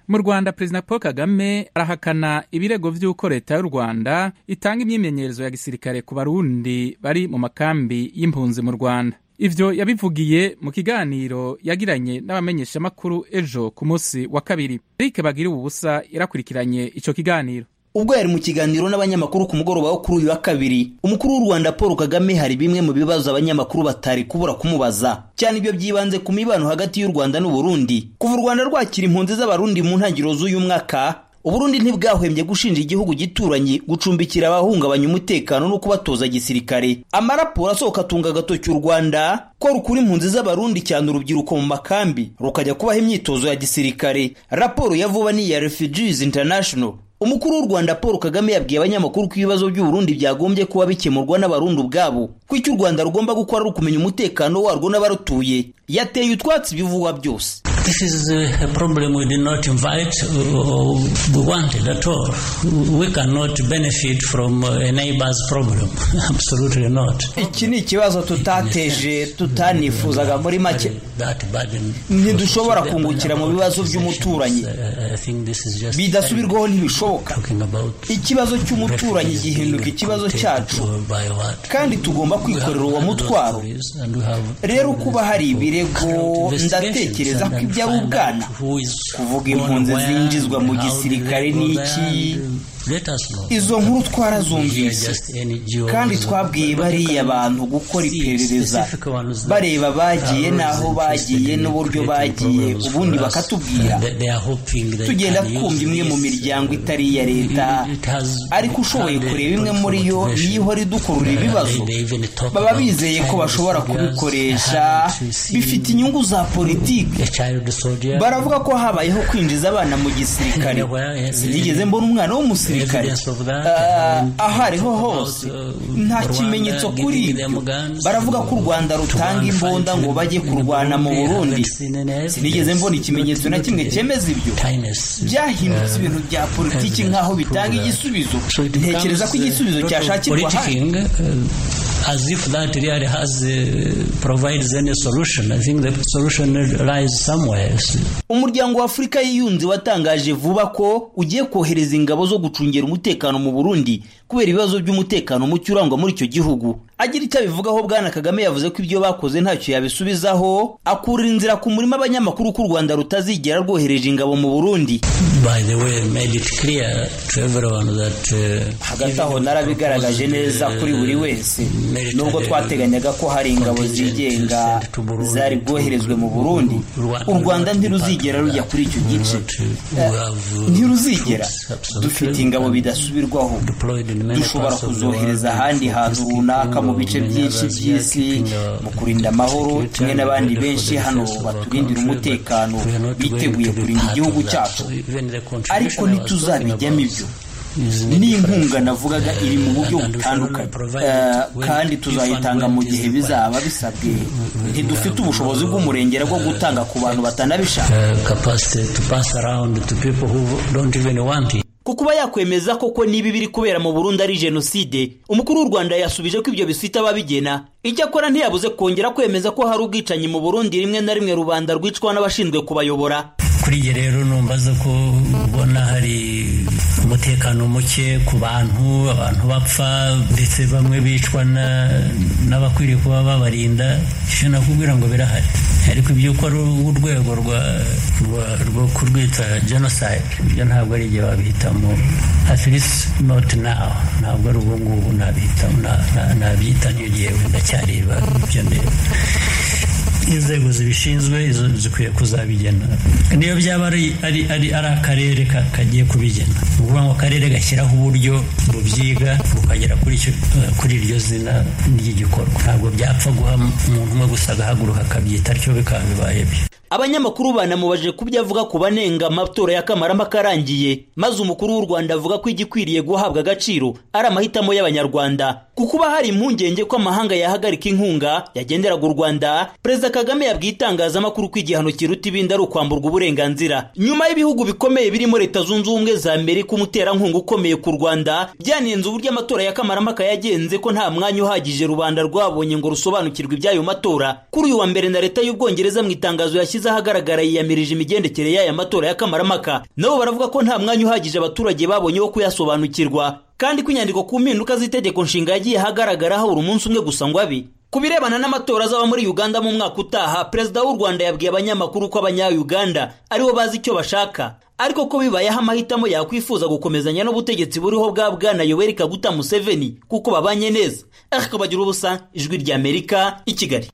mu rwanda perezida paul kagame arahakana ibirego by'uko leta y'u rwanda itanga imyimenyerezo ya gisirikare ku barundi bari mu makambi y'impunzi mu rwanda ibyo yabivugiye mu kiganiro yagiranye n'abamenyeshamakuru ejo ku munsi wa kabiri erike bagiriwe ubusa yarakurikiranye icyo kiganiro ubwo yari mu kiganiro n'abanyamakuru ku mugoroba wo kuri uyu wa kabiri umukuru w'u rwanda paul kagame hari bimwe mu bibazo abanyamakuru batari kubura kumubaza cyane ibyo byibanze ku mibano hagati y'u rwanda n'u burundi kuva u rwanda rwakira impunzi z'abarundi mu ntangiriro z'uyu mwaka uburundi ntibwahwemye gushinja igihugu gituranyi gucumbikira abahungabanya umutekano no kubatoza gisirikare amaraporo asohoka atunga agatoki u rwanda ko rukura impunzi z'abarundi cyane urubyiruko mu makambi rukajya kubaha imyitozo ya gisirikare raporo ya vuba ni iya refugees international umukuru w'u rwanda paul kagame yabwiye abanyamakuru ko ibibazo by'uburundi byagombye kuba bikemurwa n'abarundi ubwabo ko icyo u rwanda rugomba gukora ari ukumenya umutekano warwo n'abarutuye yateye utwatsi ibivugwa byose This is a problem we did not invite or we wanted at all. We cannot benefit from a neighbor's problem. Absolutely not. Iki ni ikibazo tutateje tutanifuzaga muri make. Ntidushobora kungukira mu bibazo by'umuturanyi. Bidasubirwaho ntibishoboka. Ikibazo cy'umuturanyi gihinduka ikibazo cyacu. Kandi tugomba kwikorera uwo mutwaro. Rero kuba hari ibirego ndatekereza ko ibyo ari ubwana kuvuga impunzi zinjizwa mu gisirikare n'iki izo nkuru twarazumvise kandi twabwiye bariya bantu gukora iperereza bareba bagiye n'aho bagiye n'uburyo bagiye ubundi bakatubwira tugenda twumva imwe mu miryango itari iya leta ariko ushoboye kureba imwe muri yo iyo ihora idukurura ibibazo baba bizeye ko bashobora kubikoresha bifite inyungu za politiki baravuga ko habayeho kwinjiza abana mu gisirikare sinigeze mbona umwana w'umusirikare ahariho hose nta kimenyetso kuri ibyo baravuga ko u rwanda rutanga imbunda ngo bajye kurwana mu burundi sinigeze mbona ikimenyetso na kimwe cyemeza ibyo byahindutse ibintu bya politiki nk'aho bitanga igisubizo ntekereza ko igisubizo cyashakirwa hano as if that really has uh, provides any solution. I think the solution lies somewhere. Umuryango wa Afurika y'iyunze watangaje vuba ko ugiye kohereza ingabo zo gucungira umutekano mu Burundi kubera ibibazo by'umutekano muke urangwa muri icyo gihugu. Agira icyo abivugaho Bwana Kagame yavuze ko ibyo bakoze ntacyo yabisubizaho, akurira inzira ku murima abanyamakuru ko u Rwanda rutazigera rwohereje ingabo mu Burundi. By the way, made it clear to everyone that uh, hagati aho narabigaragaje neza kuri buri wese nubwo twateganyaga ko hari ingabo zigenga zari bwoherezwe mu burundi u rwanda ntiruzigera rujya kuri icyo gice ntiruzigera dufite ingabo bidasubirwaho dushobora kuzohereza ahandi hantu runaka mu bice byinshi by'isi mu kurinda amahoro kimwe n'abandi benshi hano baturindira umutekano biteguye kurinda igihugu cyacu ariko ntituzabijyamo ibyo n'inkunga navugaga iri mu buryo butandukanye kandi tuzayitanga mu gihe bizaba bisabwe ntidufite ubushobozi bw'umurengera bwo gutanga ku bantu batanabishaka ku kuba yakwemeza koko niba ibiri kubera mu burundi ari jenoside umukuru w'u rwanda yasubije ko ibyo bifite ababigena icyo akora ntiyabuze kongera kwemeza ko hari ubwicanyi mu burundi rimwe na rimwe rubanda rwicwa n'abashinzwe kubayobora kuri iyi rero numvaza ko ubona hari umutekano muke ku bantu abantu bapfa ndetse bamwe bicwa n'abakwiriye kuba babarinda icyo nakubwira ngo birahari ariko ibyo ukora urwego rwo kurwita jenoside ibyo ntabwo ari igihe wabihitamo at least not now ntabwo ari ubu ngubu nabihitamo nabyitanye igihe ndacyareba ibyo ndeba inzego zibishinzwe izo zikwiye kuzabigena niyo byaba ari ari akarere kagiye kubigena ni ukuvuga ngo akarere gashyiraho uburyo bubyiga bukagera kuri iryo zina ry'igikorwa ntabwo byapfa guha umuntu umwe gusa agahaguruka akabyita atyo bikaba bibaye byo abanyamakuru banamubajije ku byo avuga ku banenga amatora ya kamarampaka arangiye maze umukuru w'u rwanda avuga ko igikwiriye guhabwa agaciro ari amahitamo y'abanyarwanda ku kuba hari impungenge ko amahanga yahagarika inkunga yagenderaga u rwanda perezida kagame yabwiye itangazamakuru ko igihano kiruta ibindi ari ukwamburwa uburenganzira nyuma y'ibihugu bikomeye birimo leta zunze ubumwe za amerika umuterankunga ukomeye ku rwanda byanenze uburyo amatora ya kamarampaka yagenze ko nta mwanya uhagije rubanda rwabonye ngo rusobanukirwe iby'ayo matora kuri uyu wa mbere na leta y'ubwongereza mu itangazo yashyize yashyize ahagaragara yiyamirije imigendekere y'aya matora y'akamaramaka nabo baravuga ko nta mwanya uhagije abaturage babonye wo kuyasobanukirwa kandi ko inyandiko ku mpinduka z'itegeko nshinga yagiye ahagaragara habura umunsi umwe gusa ngo abe ku birebana n'amatora azaba muri uganda mu mwaka utaha perezida w'u rwanda yabwiye abanyamakuru ko abanya-uganda aribo bazi icyo bashaka ariko ko bibayeho amahitamo yakwifuza gukomezanya n'ubutegetsi buriho bwa bwana yoweri kaguta museveni kuko babanye neza ariko bagira ubusa ijwi ry'amerika i kigali